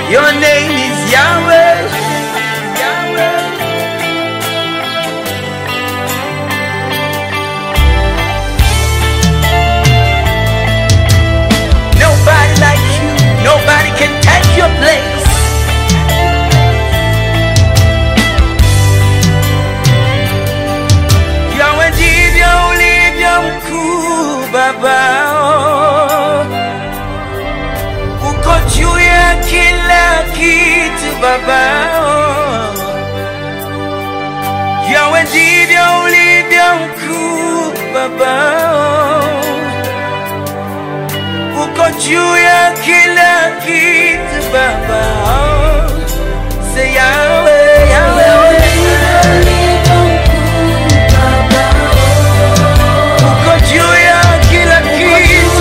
Your name is Yahweh. Yahweh. Nobody like you. Nobody can take your place. Yahweh ndivyo ulivyo mkuu Baba. oh. Uko juu ya kila kitu Baba. oh. Yahweh ndivyo ulivyo mkuu Baba. oh. Uko juu ya kila kitu Baba. oh. Say Yahweh, Yahweh. Uko juu ya kila kitu.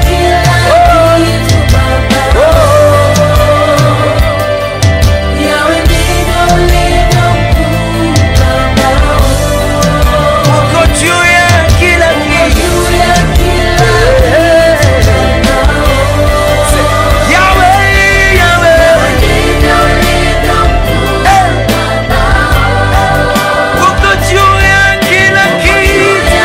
Uko juu ya kila kitu. Yahweh, Yahweh. Uko juu ya kila kitu.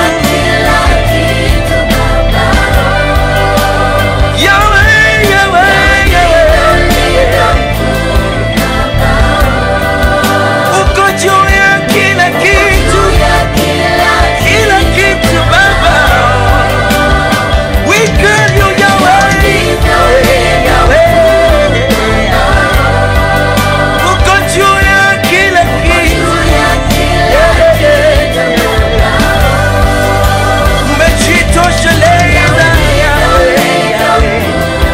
Yahweh, Yahweh, Yahweh. Uko juu ya kila kitu. Kila kitu Baba. We give you Yahweh. Yahweh. Uko juu ya kila kitu. Umejitosheleza Yahweh.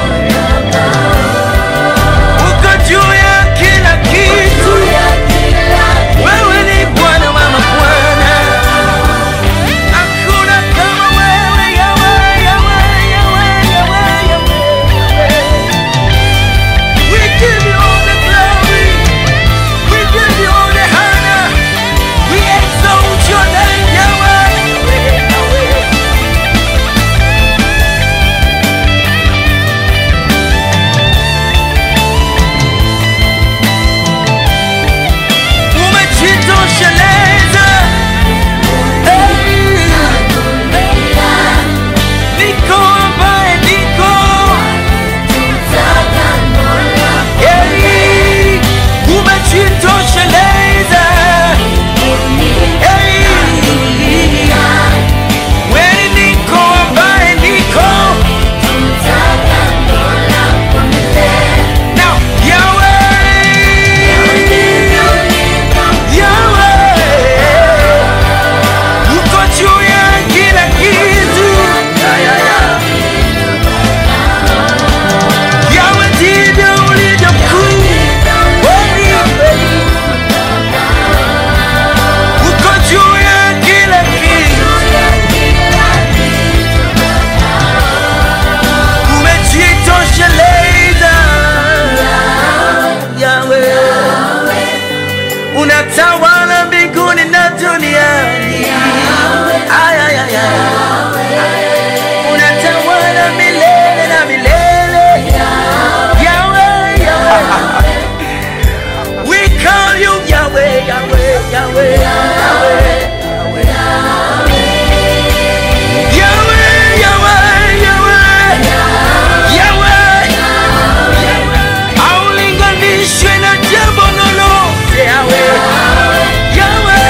Uko juu ya kila kitu. Wewe ni Bwana wa mabwana. Hakuna kama wewe Yahweh, Yahweh, Yahweh, Yahweh, Yahweh. We give you all the glory. We give you all the honor. We exalt your name, Yahweh, Yahweh. Umejitosheleza. Hey. Niko ambaye niko. Hey. Umejitosheleza. Hey. Wewe niko ambaye niko. Now, Yahweh. Yahweh. Uko juu ya kila kitu. Ya, ya, ya. Yahweh ndivyo ulivyo mkuu. Kweli, kweli. Uko juu ya kila kitu. Umejitosheleza. Yahweh. Unatawala mbinguni na duniani. Ay, ay, ay, ay. Unatawala milele na milele. Yahweh, Yahweh. We call you Yahweh, Yahweh, Yahweh, Yahweh. Yahweh, Yahweh, Yahweh. Yahweh. Haulinganishwi na jambo lolote, Yahweh. Yahweh.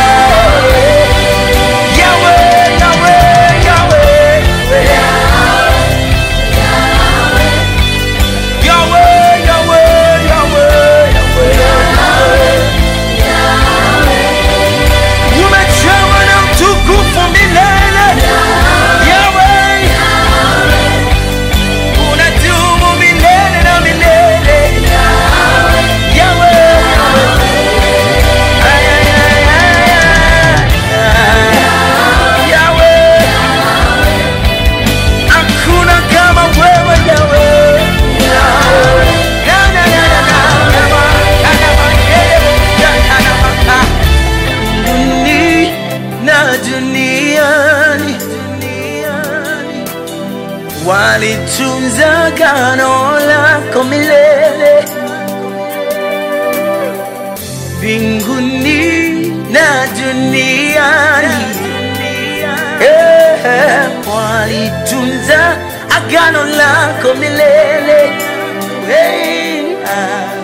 Yahweh, Yahweh, Yahweh. Yahweh, Yahweh, Yahweh, Yahweh. Umejawa na utukufu milele. Yahweh. Unadumu milele na milele. Yahweh. Ay, ay, ay, ay, ay. Yahweh. Hakuna kama wewe Yahweh. Na, na, na, na, na, na, na, na, na, na, na, na, na, na. Duni- na duniani walitunza gano lako milele Eh, walitunza agano lako milele. Hey, ah.